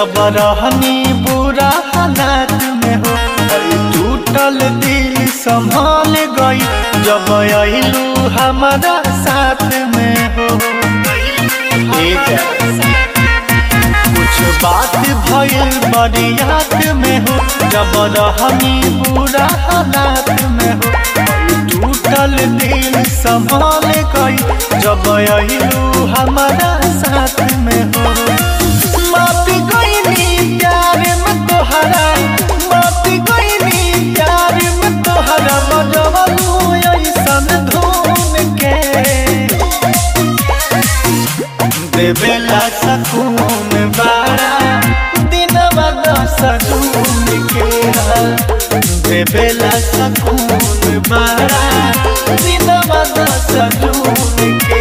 जब रहनी बुरा हालात में हो अरे टूटल दिल संभाल गई जब अइलू हमारा साथ में हो ए जा। कुछ बात भइल बड़ी याद में हो जब रहनी बुरा हालात में हो टूटल दिल संभाल गई जब अइलू हमारा साथ में हो मापी गईनी प्यार में तोहरा मापी गईनी प्यार में तोहरा बजवलू ऐसन धूम के देवेला सकून बारा दिनवा दस जून के देवेला सकून बारा दिनवा दस जून के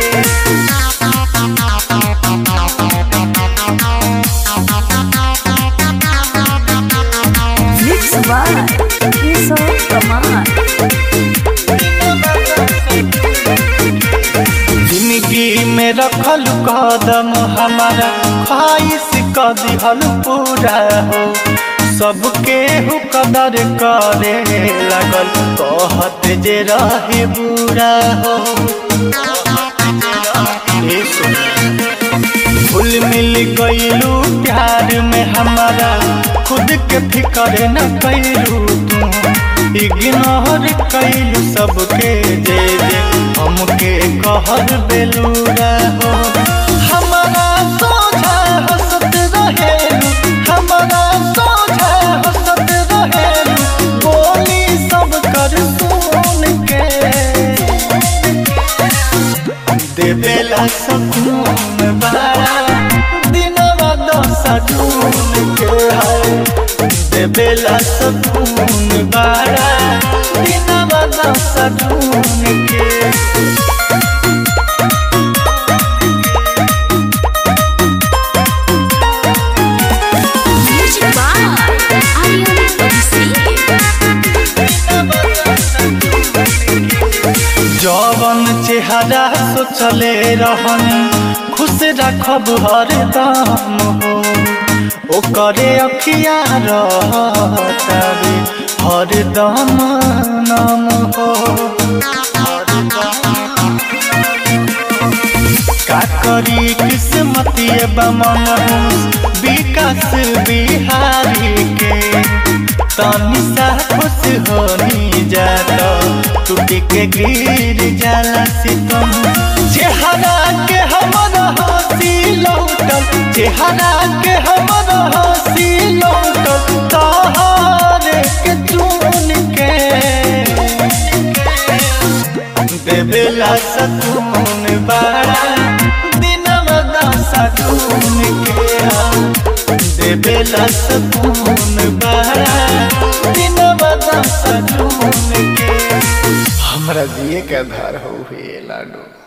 Mix by Kishore Kumar. जिंदगी में रखल कदम हमारा ख्वाहिश क दिहल पूरा हो सबके हु कदर करे लगल कहत जे रहे बुरा हो ए सुन। घुल मिल गईलू प्यार में हमारा खुद के फिकर न कैलू तू इग्नोर कैलू सबके जे जे हमके कहर बेलूरा हो हमारा सोझा हंसत रहेलू हमारा सोझा हंसत रहेलू बोली सब कर सुन के देवेला सकून बारा दिनवा दस जून के है देवेला सकून बारा दिनवा दस जून के Mix by Aryan Abhishek. जवन चेहरा सोचले रहन खुश रखब हरदम हो ओकरे अखिया रहतावे हरदम नाम हो का करी किस्मतिए बमन विकास बिहारी के तनी सा खुश होनी जाता टूट के गिर जाला सितम चेहरा के हमर हंसी लौटल चेहरा के हमर हंसी लौटल तहारे के चुन के देवेला सकून बारा दिनवा दस जून के देवेला सकून बारा दिनवा दस जून के हमरा जिए के आधार हो लाडू